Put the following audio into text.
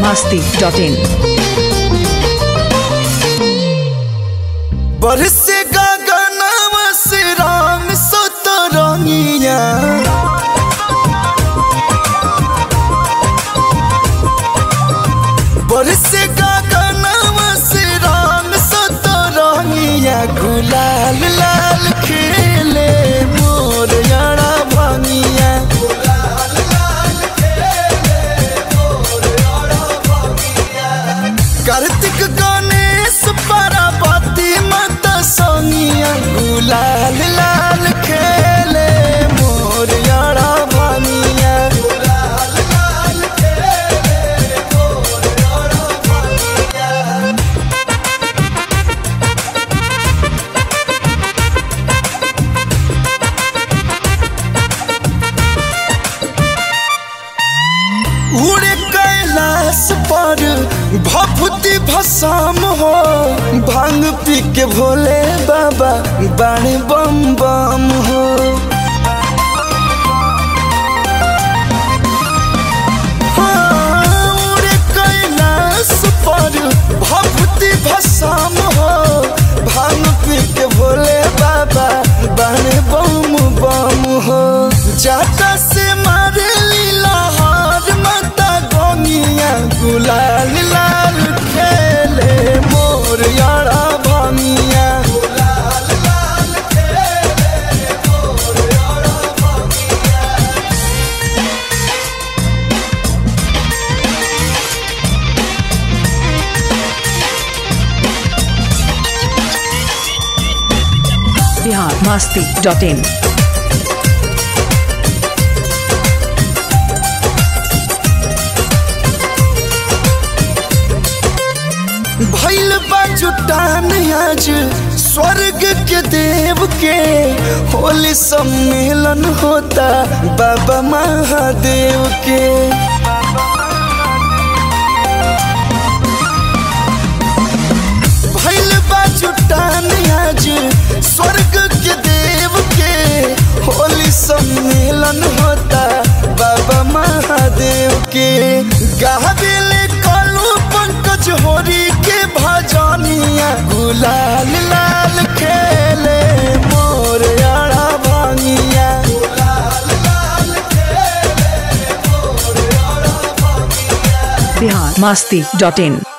masti.in. बरसे गगनवा से राम सतरंगिया बरसे गगनवा से राम सतरंगिया गुलाल लाल खेले मोर यारा भंगिया कार्तिक गणेश पार्वती माता सोनिया गुलाल लाल खेले मोर यारा भानिया उड़े कैलाश पर भभूति भसाम हो भांग पी के भोले बाबा बाणे बम बम हो हाँ, उड़े कैलाश पर भभूति भसाम हो भांग पी के भोले बाबा बाणे बम बम हो जाता से मारे लीला हार माता गोनिया गुलाल लाल खेले मोर यारा भानिया Bihar masti.in. भैल बा जुटान आज स्वर्ग के देव के होली सम्मेलन होता बाबा महादेव के भैल बा जुटान आज स्वर्ग के देव के होली सम्मेलन होता बाबा महादेव के गाबिले कालू पंकज होरी के भजनिया गुलाल लाल खेले मोर यारा भांगिया Bihar masti.in.